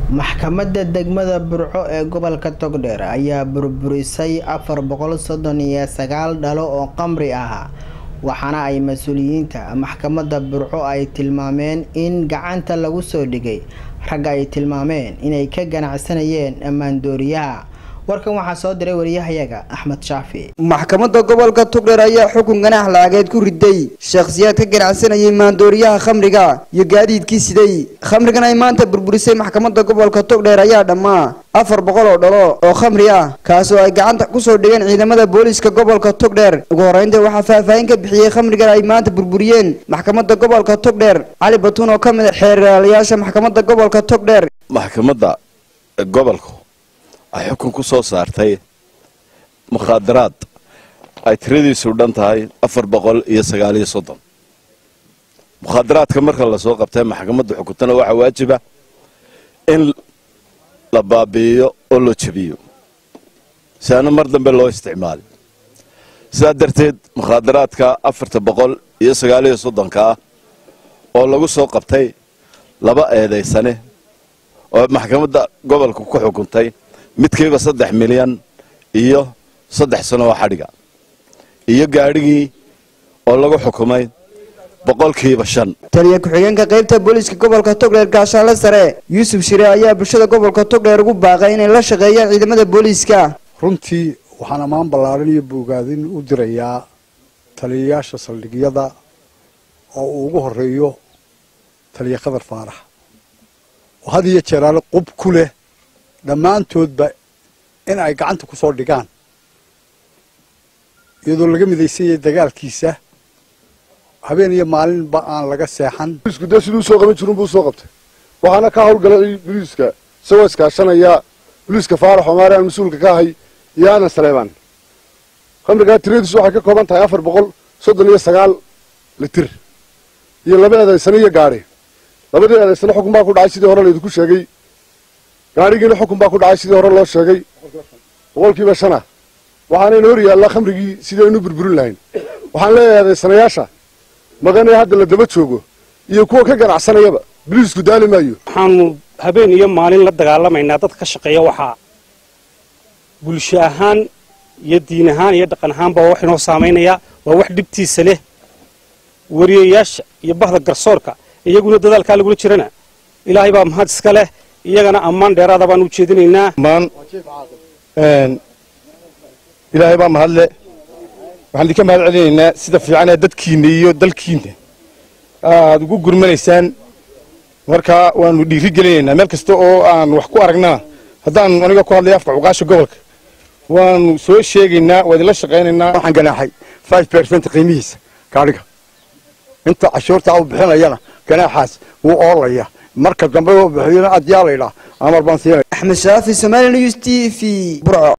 maxkamadda degmada burco ee gobolka togdheer ayaa burburisay afar boqol soddon iyo sagaal dhalo oo qamri ah waxaana ay mas-uuliyiinta maxkamadda burco ay tilmaameen in gacanta lagu soo dhigay ragga ay tilmaameen inay ka ganacsanayeen ammaandooriyaha warkan waxaa soo diray wariyahayaga axmed shaafi maxkamadda gobolka togdheer ayaa xukun ganax laageed ku riday shakhsiyaad ka ganacsanayay maandooriyaha khamriga iyo gaadiidkii siday khamrigan ay maanta burburisay maxkamadda gobolka togdheer ayaa dhammaa afar boqol oo dhalo oo khamri ah kaasoo ay gacanta kusoo dhigeen ciidamada booliiska gobolka togdheer ugu horeynta waxaa faahfaahin ka bixiyey khamrigan ay maanta burburiyeen maxkamadda gobolka togdheer cali batuun oo ka mid a xeeralayaasha maxkamadda gobolka togdheer maxkamadda gobolku ay xukun ku soo saartay mukhaadaraad ay tiradiisu dhan tahay afar boqol iyo sagaaliyo soddon mukhaadaraadka marka lasoo qabtay maxkamadda xukuntana waxaa waajiba in la baabi'iyo oo loo jebiyo si aana mar dambe loo isticmaali sidaa darteed mukhaadaraadka afarta boqol iyo sagaaliyo soddonka ah oo lagu soo qabtay laba eedaysane oo maxkamadda gobolka ku xukuntay midkiiba saddex milyan iyo saddex sano oo xadhiga iyo gaadhigii oo lagu xukumay boqolkiiba shan taliya ku-xigeenka qaybta booliiska gobolka togdheer gaashaanle sare yuusuf shire ayaa bulshada gobolka togdheer ugu baaqay inay la shaqeeyaan ciidamada booliiska runtii waxaan ammaan ballaaran iyo bogaadin u dirayaa taliyayaasha saldhigyada oo uu ugu horeeyo taliya khadar faarax oo had iyo jeeraale qub ku leh dhammaantoodba in ay gacanta ku soo dhigaan iyadoo laga midaysanyay dagaalkiisa habeen iyo maalinba aan laga seexan booliisku dee siduu soo qaban jirun buu soo qabtay waxaana ka hawlgalay booliiska isagoo iskaashanaya booliiska faarax omaare aan mas-uulka ka ahay iyo anan saleebaan khamrigaa tiradiisu waxay ka kooban tahay afar boqol soddon iyo sagaal litir iyo laba eedaysane iyo gaadhi labadii eedaysane xukun baa ku dhacay sidii hore laydinku sheegay gaadhigiina xukun baa ku dhacay sidii hore loo sheegay boqolkiiba shana waxaanayna hor yaallaa khamrigii sidii aynu burburin lahayn waxaan leeyahay eedaysanayaasha maqanee hadda la daba joogo iyo kuwa ka ganacsanayaba biliisku daali maayo waxaanu habeen iyo maalin la dagaalamaynaa dadka ka shaqeeya waxaa bulsho ahaan iyo diin ahaan iyo dhaqan ahaanba waa wax inoo saamaynaya waa wax dhibtiisa leh wariyayaasha iyo bahda garsoorka iyaguna dadaalkaa lagula jirana ilaahay baa mahad iska leh iyagana ammaan dheeraada baan u jeedinaynaa ilaahay baa mahadle waxaan idinka mahad celinaynaa sida fiican ee dadkiinna iyo dalkiinna aad ugu gurmanaysaan markaa waanu dhiiri gelinaynaa meel kasta oo aan wax ku aragnana haddaan aniga ku hadlaya afka cuqaasha gobolka waanu soo sheegaynaa waa idinla shaqaynaynaa waxaan ganaaxay five percent qiimihiisa gaadhiga inta cashuurta u bixinayana ganaaxaas wuu oolaya marka dambe oo bixiyana adyaa laydhaa amar baan siinaya axmed shaafi somaali news t v burco